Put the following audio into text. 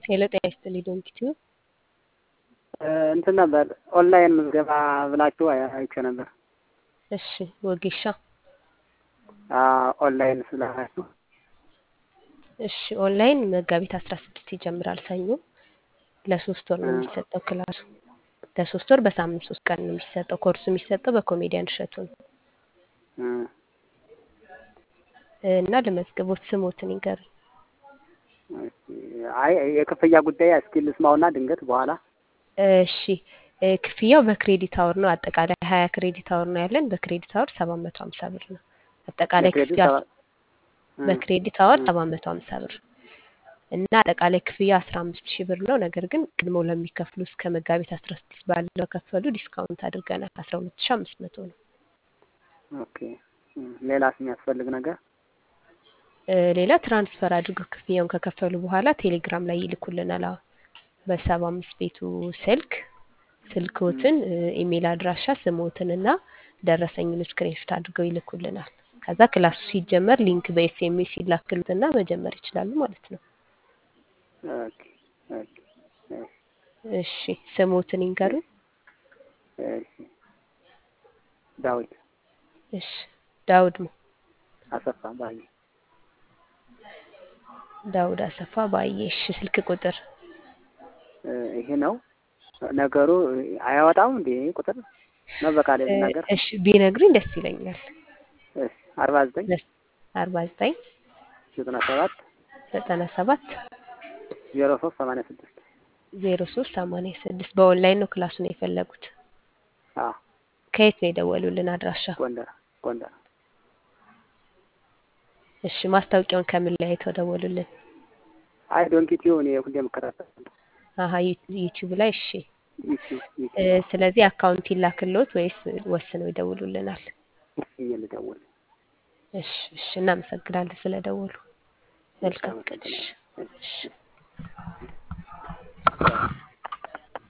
ሄሎ ጤና ይስጥልኝ ዶንኪ ቲዩብ። እንትን ነበር ኦንላይን ምዝገባ ብላችሁ አይቼ ነበር። እሺ ወጌሻ ኦንላይን ስላላችሁ እሺ ኦንላይን መጋቢት አስራ ስድስት ይጀምራል ሰኞ። ለሶስት ወር ነው የሚሰጠው ክላሱ። ለሶስት ወር በሳምንት ሶስት ቀን ነው የሚሰጠው። ኮርሱ የሚሰጠው በኮሜዲያን እሸቱ ነው እና ለመዝገቦት ስሞትን ይንገሩኝ። አይ የክፍያ ጉዳይ እስኪ ልስማውና ድንገት በኋላ እሺ እ ክፍያው በክሬዲት አወር ነው። አጠቃላይ ሀያ ክሬዲት አወር ነው ያለን። በክሬዲት አወር ሰባት መቶ ሀምሳ ብር ነው አጠቃላይ በክሬዲት ክፍያ ሰባ- እ በክሬዲት አወር ሰባት መቶ ሀምሳ ብር እና አጠቃላይ ክፍያ አስራ አምስት ሺህ ብር ነው። ነገር ግን ቀድሞ ለሚከፍሉ እስከ መጋቢት አስራ ስድስት ባለው ከፈሉ ዲስካውንት አድርገናል አስራ ሁለት ሺህ አምስት መቶ ነው። ኦኬ እ ሌላስ የሚያስፈልግ ነገር እ ሌላ ትራንስፈር አድርገው ክፍያውን ከከፈሉ በኋላ ቴሌግራም ላይ ይልኩልናል። አሁን በሰባ አምስት ቤቱ ስልክ ስልክዎትን እ ኢሜል አድራሻ ስሞትን እና ደረሰኙን ስክሪንሾት አድርገው ይልኩልናል። ከዛ ክላሱ ሲጀመር ሊንክ በኤስኤምኤስ ይላክሉትና መጀመር ይችላሉ ማለት ነው። ኦኬ ኦኬ እሺ እሺ ስሞትን ይንገሩኝ። እሺ ዳዊት እሺ ዳውድ ነው አሰፋ ባዬ ዳውድ አሰፋ ባየ። እሺ ስልክ ቁጥር እ ይሄ ነው ነገሩ። አያወጣም እንዴ ቁጥር ነው በቃል እ ነገር እሺ ቢነግሩኝ ደስ ይለኛል። እሺ አርባ ዘጠኝ አርባ ዘጠኝ ዘጠና ሰባት ዘጠና ሰባት ዜሮ ሶስት ሰማንያ ስድስት ዜሮ ሶስት ሰማንያ ስድስት በኦንላይን ነው ክላሱን የፈለጉት። አዎ ከየት ነው የደወሉልን አድራሻ? ጎንደር ጎንደር እሺ ማስታወቂያውን ከምን ላይ አይተው ደወሉልን? አይ ዶንኪ ቲዩብ እኔ ሁሌ የምከታተል አሀ ዩ- ዩቲዩብ ላይ እሺ። ዩቲዩብ እ ዩቲዩብ ስለዚህ አካውንት ይላክልዎት ወይስ ወስነው ይደውሉልናል? ወስኜ ልደውል እሺ እሺ እናመሰግናለን ስለደወሉ። መልካም ቀን። እሺ አመሰግናለሁ። እሺ